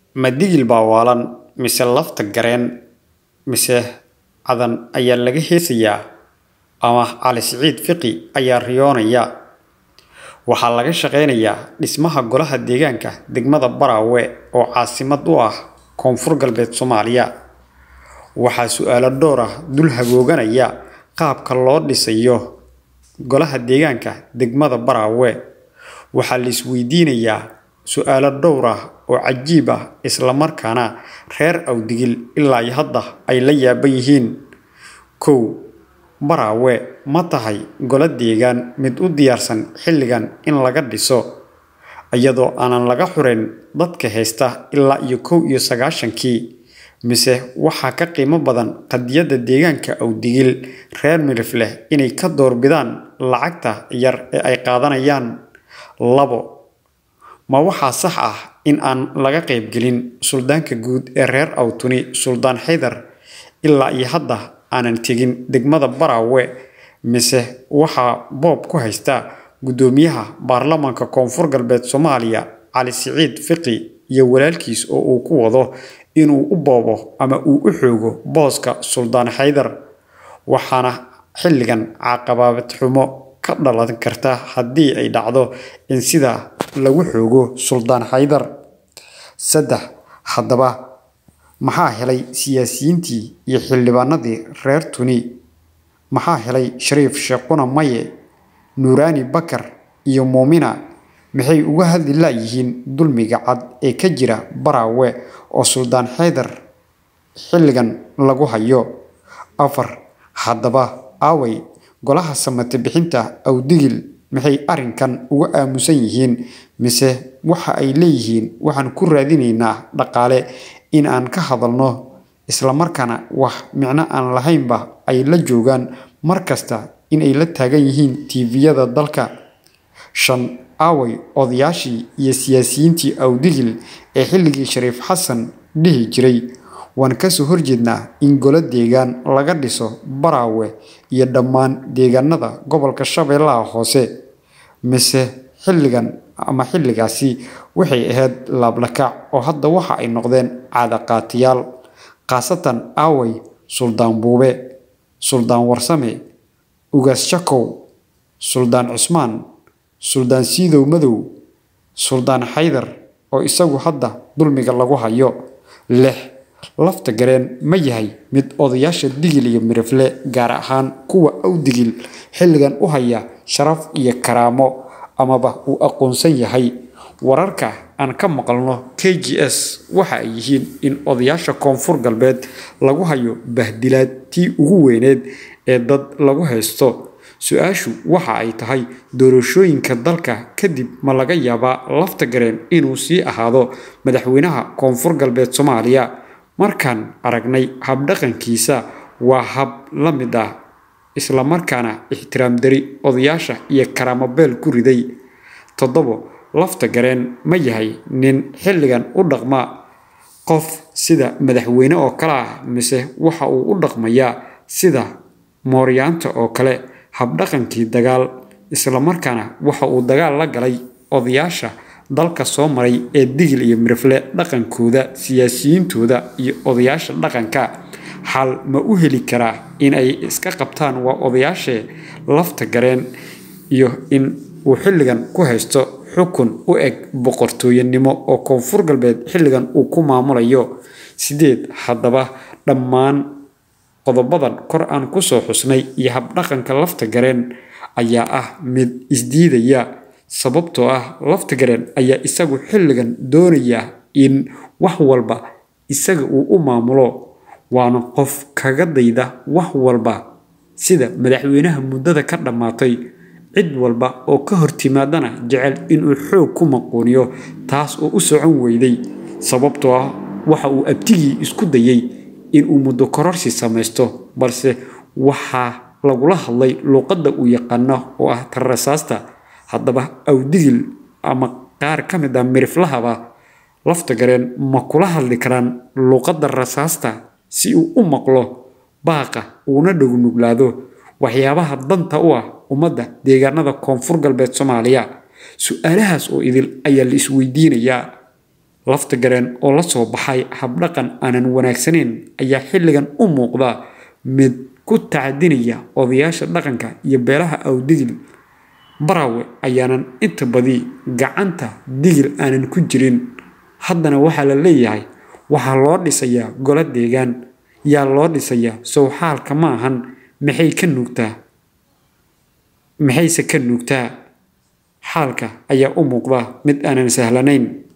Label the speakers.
Speaker 1: ma digil baa waalan mise lafta gareen mise cadan ayaa laga heesayaa ama cali siciid fiqi ayaa riyoonaya waxaa laga shaqaynayaa dhismaha golaha deegaanka degmada baraawe oo caasimad u ah koonfur galbeed soomaaliya waxaa su-aalo dhowr ah dul hagooganaya qaabka loo dhisayo golaha deegaanka degmada baraawe waxaa la isweydiinayaa su-aalo dhowr ah oo cajiib ah islamarkaana reer awdigil ilaa iyo hadda ay la yaaban yihiin kow baraawe ma tahay golo deegaan mid u diyaarsan xilligan in laga dhiso iyadoo aanan laga xureyn dadka haysta ilaa iyo kow iyo sagaashankii mise waxaa ka qiimo badan qadiyadda deegaanka awdigil reer milif leh inay ka doorbidaan lacagta yar ee ay qaadanayaan labo ma waxaa sax ah in aan laga qaybgelin suldaanka guud ee reer awtuni suldaan xaydar ilaa iyo hadda aanan tegin degmada baraawe mise waxaa boob ku haysta guddoomiyaha baarlamaanka koonfur galbeed soomaaliya cali siciid fiqi iyo walaalkiis oo uu ku wado inuu u boobo ama uu u xoogo booska suldaan xaydar waxaana xilligan caqabaabad xumo ka dhalan karta haddii ay dhacdo in sidaa lagu xoogo suldaan xaydar saddex haddaba maxaa helay siyaasiyiintii iyo xildhibaanadii reer tuni maxaa helay shariif sheekhuna maye nuuraani bakar iyo muumina maxay uga hadli laayihiin dulmiga cad ee ka jira baraawe oo suldaan xaydar xilligan lagu hayo afar haddaba aaway golaha samate bixinta awdigil maxay arrinkan uga aamusan yihiin mise waxa ay leeyihiin waxaan ku raadinaynaa dhaqaale in aan ka hadalno islamarkaana wax micno aan lahaynba ay la joogaan mar kasta in ay la taagan yihiin tiiviyada dalka shan aaway odayaashii iyo siyaasiyiintii awdigil ee xilligii shariif xasan dhihi jiray waan kasoo horjeednaa in golo deegaan laga dhiso baraawe iyo dhammaan deegaanada gobolka shabeellaha hoose mise xilligan ama xilligaasi waxay ahayd laablakaac oo hadda waxa ay noqdeen caadaqaatiyaal khaasatan aaway suldaan buube suldaan warsame ugaas shakow suldaan cusmaan suldaan siidow madow suldaan xaydar oo isagu hadda dulmiga lagu hayo lix lafta gareen ma yahay mid odayaasha digil iyo mirifle gaar ahaan kuwa awdigil xilligan u haya sharaf iyo karaamo amaba uu aqoonsan yahay wararka aan ka maqalno k g s waxa ay yihiin in odayaasha koonfur galbeed lagu hayo bahdilaad tii ugu weyneed ee dad lagu haysto su-aashu waxa ay tahay doorashooyinka dalka kadib ma laga yaabaa lafta gareen inuu sii ahaado madaxweynaha koonfur galbeed soomaaliya markaan aragnay habdhaqankiisa waa hab la mid ah islamarkaana ixtiraam dari odayaasha iyo karaamobeel ku riday toddobo lafta gareen ma yahay nin xilligan u dhaqma qof sida madaxweyne oo kale ah mise waxa uu u dhaqmayaa sida mooryaanta oo kale habdhaqankii dagaal islamarkaana waxa uu dagaal la galay odayaasha dalka soo maray ee digil iyo mirifle dhaqankooda siyaasiyiintooda iyo odayaasha dhaqanka xal ma u heli karaa in ay iska qabtaan waa odayaashee lafta gareen iyo in uu xilligan ku haysto xukun u eg boqortooyanimo oo koonfur galbeed xilligan uu ku maamulayo sideed haddaba dhammaan qodobadan kor aan kusoo xusnay iyo habdhaqanka lafta gareen ayaa ah mid isdiidaya sababtoo ah lafta gareen ayaa isagu xilligan doonaya in wax walba isaga uu u maamulo waana qof kaga dayda wax walba sida madaxweynaha muddada ka dhammaatay cid walba oo ka hortimaadana jecel inuu xoog ku maquuniyo taas oo u socon weyday sababtoo ah waxa uu abtigii isku dayay inuu muddo kororsi samaysto balse waxaa lagula hadlay luuqadda uu yaqaano oo ah tarrasaasta haddaba awdigil ama qaar ka mid ah miriflahaba lafta gareen ma kula hadli karaan luuqadda rasaasta si uu u maqlo baaqa uuna dhognuglaado waxyaabaha danta u ah ummadda deegaanada koonfur galbeed soomaaliya su-aalahaas oo idil ayaa la isweydiinayaa lafta gareen oo la soo baxay habdhaqan aanan wanaagsanayn ayaa xilligan u muuqda mid ku tacadinaya odayaasha dhaqanka iyo beelaha awdigil baraawe ayaanan inta badi gacanta digil aanan ku jirin haddana waxaa la leeyahay waxaa loo dhisayaa golo deegaan yaa loo dhisayaa sowxaalka ma ahan maxay ka nuugtaa maxayse ka nuugtaa xaalka ayaa u muuqda mid aanan sahlanayn